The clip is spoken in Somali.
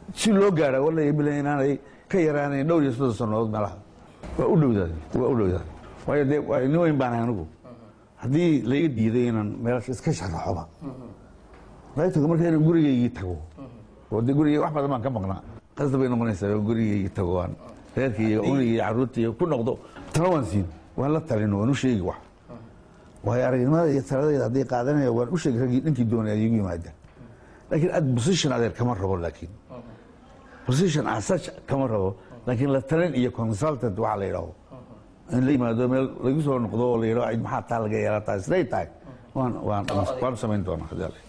si loo gaara wala bila inaanay ka yaraanayn dhowr iyo soddon sannadood meelaha waa u dhowdaad waa u dhowdaad waayo dee waa nin weyn baan anigu haddii laiga diiday inaan meelash iska sharaxoba raytoga marka inaan gurigaygii tago oo dee gurigay wax badan baan ka maqnaa qasda bay noqonaysaa oo gurigaygii tago aan reerkaiyo unigaiyo carruurtaiyo ku noqdo talo waan siin waan la talino waan u sheegi wax waayo aragnimada iyo taladayda hadday qaadanaya waan u sheegi raggii dhankii doonaya igu yimaada laakiin ad position adeer kama rabo laakiin position asach kama rabo laakiin la talin iyo consultant waxaa la yidhaaho in la yimaado meel lagu soo noqdo oo la yidhaho maxaa taa laga yeelataa siday tahay waan waan waan samayn doonaa